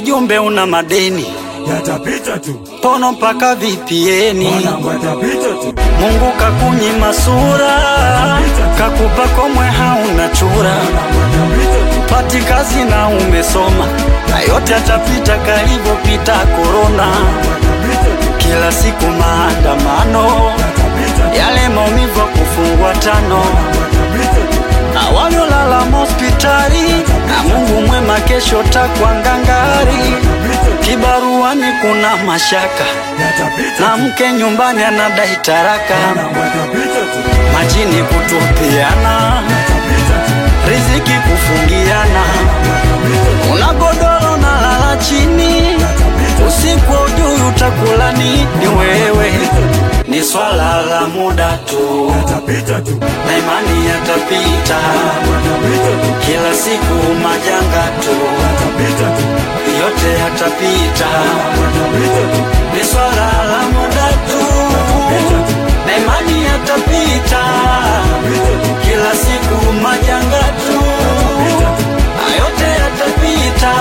kijumbe una madeni yatapita tu, pono mpaka vipieni mwanangu, yatapita tu, Mungu kakunyima sura kakupa komwe hauna chura yatapita tu, pati kazi na umesoma na yote atapita kalivyopita korona yatapita tu, kila siku maandamano yatapita tu, yale maumivu ya kufungwa tano yatapita tu, na waliolala hospitali na Mungu mwema kesho takwa ngangari kibaruani kuna mashaka yatapita na tu, mke nyumbani anadai taraka mwanangu, yatapita tu, majini kutupiana yatapita tu, riziki kufungiana yatapita tu, una godoro na lala chini yatapita tu, usiku ujui utakula nini wewe ni swala la muda tu yatapita tu, na imani yatapita yatapita tu, kila siku majanga tu yatapita tu, yote yatapita yatapita tu, ni swala la muda tu na imani yatapita kila siku majanga tu yote yatapita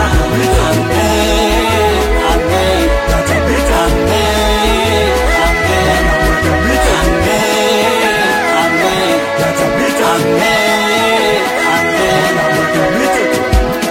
Amen, amen, yatapita tu, amen, amen, amen, amen, yatapita tu, amen, amen. yatapita tu,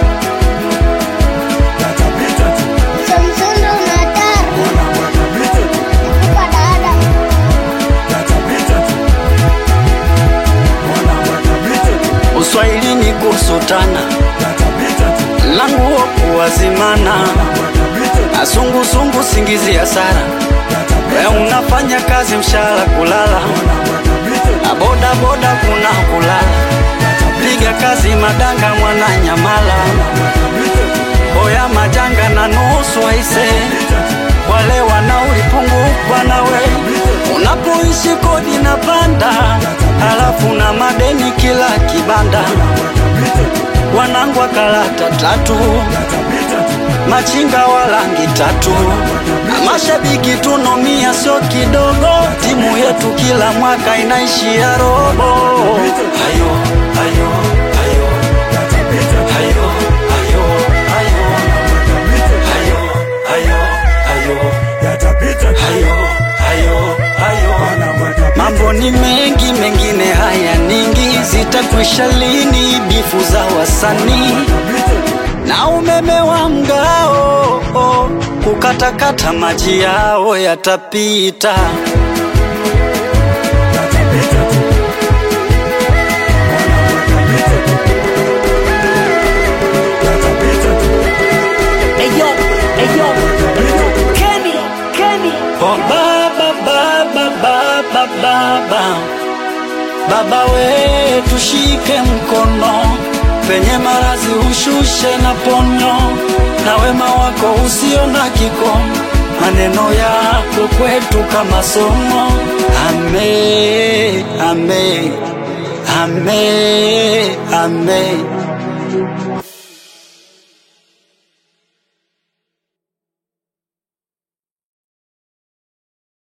yatapita tu, Samsung unatar mwanangu, yatapita tu, Kupa dada yatapita tu, mwanangu, yatapita tu, Uswahilini kusutana yatapita tu, languo kuwazimana yatapita tu, na sungusungu singizi ya sara we unafanya kazi mshahara kulala na boda boda kuna kulala piga kazi madanga mwana nyamala boya majanga na nusu aise wale wanaulipungukwa nawe unapoishi kodi na panda halafu na madeni kila kibanda wanangwa kalata tatu machinga wa rangi tatu na mashabiki tunomia sio kidogo timu yetu kila mwaka inaishia robo hayo hayo hayo hayo hayo hayo hayo hayo hayo hayo hayo Mambo ni mengi, mengine haya ningi, zitakwisha lini bifu za wasanii na umeme wa mgao oh, kukatakata maji yao yatapita. Eyo, eyo, Kenny, Kenny. Oh, baba baba baba baba baba we tushike mkono penye marazi ushushe na ponyo na wema wako usio na kikomo maneno yako kwetu kama somo ame ame ame ame